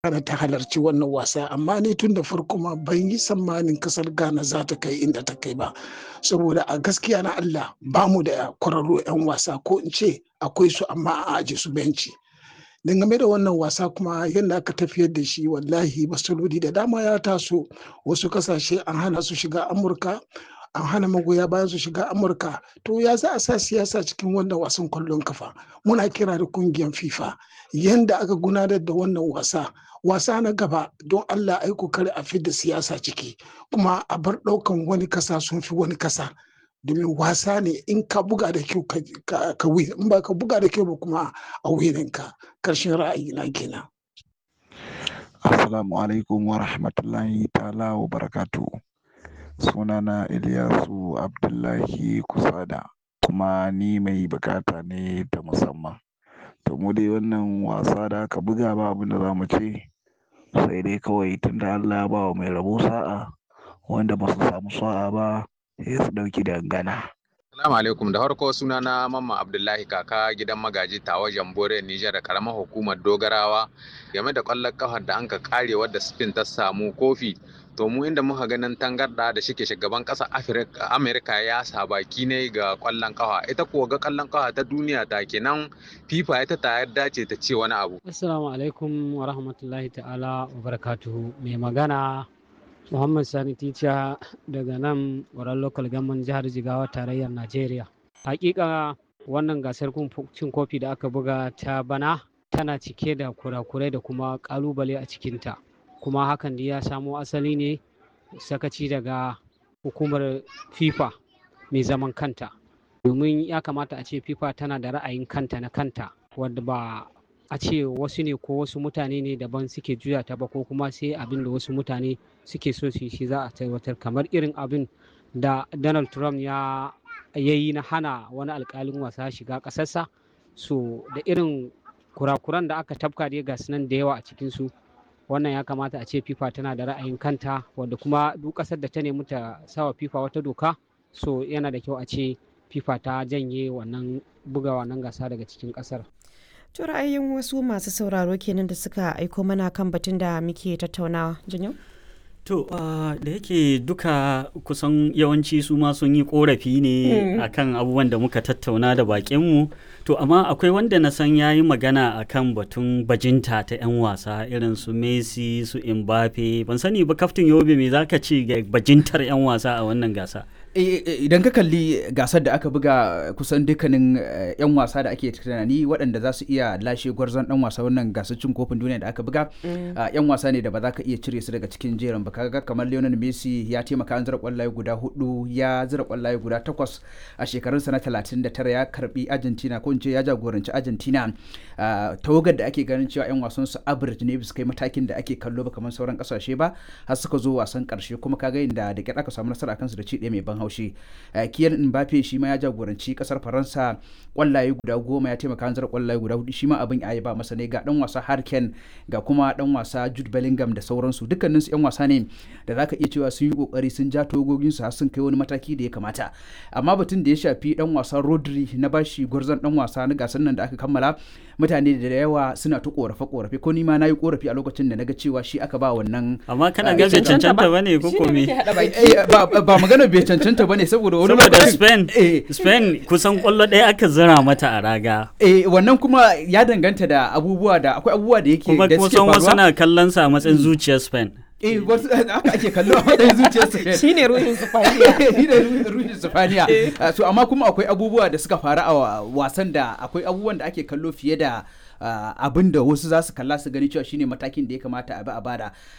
Ghana ta halarci wannan wasa amma ni tun da farko ma ban yi tsammanin kasar Ghana za ta kai inda ta kai ba saboda a gaskiya na Allah ba mu da kwararru 'yan wasa ko in ce akwai su amma a aje su benci dangane da wannan wasa kuma yadda aka tafiyar da shi wallahi matsaloli da dama ya taso wasu kasashe an hana su shiga amurka an hana magoya bayan su shiga amurka to ya za a sa siyasa cikin wannan wasan kwallon kafa muna kira da kungiyar fifa yadda aka gudanar da wannan wasa wasa na gaba don allah ai kokari a fidda siyasa ciki kuma a bar ɗaukan wani kasa sun fi wani kasa domin wasa ne in ka buga da kyau ka win in ba ka buga da kyau ba kuma a wininka karshen ra'ayi na kenan assalamu alaikum wa rahmatullahi ta'ala wa barakatu sunana Ilyasu Abdullahi Kusada kuma ni mai bukata ne ta musamman to mu dai wannan wasa da aka buga ba abin da za mu ce sai dai kawai tunda Allah ya ba wa mai rabo sa'a wanda ba su samu sa'a ba sai su ɗauki dangana. Salamu alaikum da farko suna na Mamman Abdullahi kaka gidan magaji tawa Jambore Nijar da karamar hukumar Dogarawa game da ƙwallon ƙafar da anka kare wadda Spain ta samu kofi to mu inda muka ganin tangarda da shike shugaban ƙasar Amerika ya sa baki ne ga ƙwallon ƙafa ita kuwa ga ƙwallon ƙafa ta duniya ta kenan FIFA ita ta yarda ce ta ce wani abu. Assalamu alaikum wa rahmatullahi ta'ala wa barakatuhu mai magana Muhammad Sani Ticha daga nan wurin local government jihar Jigawa tarayyar Najeriya. Hakika wannan gasar cin kofi da aka buga ta bana tana cike da kurakurai da kuma kalubale a cikinta. Kuma hakan da ya samo asali ne sakaci daga hukumar FIFA mai zaman kanta. Domin ya kamata a ce FIFA tana da ra'ayin kanta na kanta wadda ba a ce wasu ne ko wasu mutane ne daban suke juya ta ba ko kuma sai abin da wasu mutane suke so su shi za a tabbatar kamar irin abin da donald trump ya yi na hana wani alkalin wasa shiga ƙasarsa so da irin kurakuran da aka tafka dai ga nan da yawa a cikinsu wannan ya kamata a ce fifa tana da ra'ayin kanta wadda kuma duk ƙasar da ta nemi ta sawa fifa wata doka so yana da kyau a ce fifa ta janye wannan buga wannan gasa daga cikin ƙasar To ra'ayin wasu masu sauraro kenan da suka aiko mana kan batun da muke tattaunawa. Janyo? To uh, da yake duka kusan yawanci su ma sun yi korafi ne mm. akan abubuwan da muka tattauna da bakinmu. To amma akwai wanda na san ya yi magana akan batun bajinta ta 'yan wasa irin su Messi su Mbappe. Ban sani ba kaftin Yobe me zaka ce ga bajintar 'yan wasa a wannan gasa? idan ka kalli gasar da aka buga kusan dukkanin 'yan wasa da ake tunani waɗanda za su iya lashe gwarzon ɗan wasa wannan gasar cin kofin duniya da aka buga 'yan wasa ne da ba za ka iya cire su daga cikin jerin ba kaga kamar Lionel Messi ya taimaka an zira kwallaye guda hudu ya zira kwallaye guda takwas a shekarunsa na 39 ya karbi Argentina ko in ce ya jagoranci Argentina tawagar da ake ganin cewa 'yan wasan su average ne bisa kai matakin da ake kallo ba kamar sauran kasashe ba har suka zo wasan karshe kuma kaga inda da kyar aka samu nasara kansu da ci ɗaya mai ban haushi kiyan mbappe shi ma ya jagoranci kasar faransa kwallaye guda goma ya taimaka hanzar kwallaye guda hudu shi ma abin ya ba masa ne ga dan wasa harken ga kuma dan wasa jude bellingham da sauransu dukkaninsu yan wasa ne da zaka iya cewa sun yi kokari sun ja togogin su har sun kai wani mataki da ya kamata amma batun da ya shafi dan wasa rodri na bashi gwarzon dan wasa na gasar nan da aka kammala mutane da yawa suna ta korafe korafe ko ni ma nayi korafi a lokacin da naga cewa shi aka ba wannan amma kana ga bai cancanta bane ko ko me ba magana bai cancanta bane saboda wani saboda Spain Spain kusan kwallo ɗaya aka zira mata a raga eh wannan kuma ya danganta da abubuwa da akwai abubuwa da yake kuma da suke kusan wasu faruwa na kallon sa a matsayin zuciyar Spain eh wasu haka ake kallo a matsayin zuciyar su Shine ruhin Sifaniya. shi ne ruhin sufaniya so amma kuma akwai abubuwa da suka faru a wasan da akwai abubuwan da ake kallo fiye da abin da wasu za su kalla su gani cewa shine matakin da ya kamata a bi a bada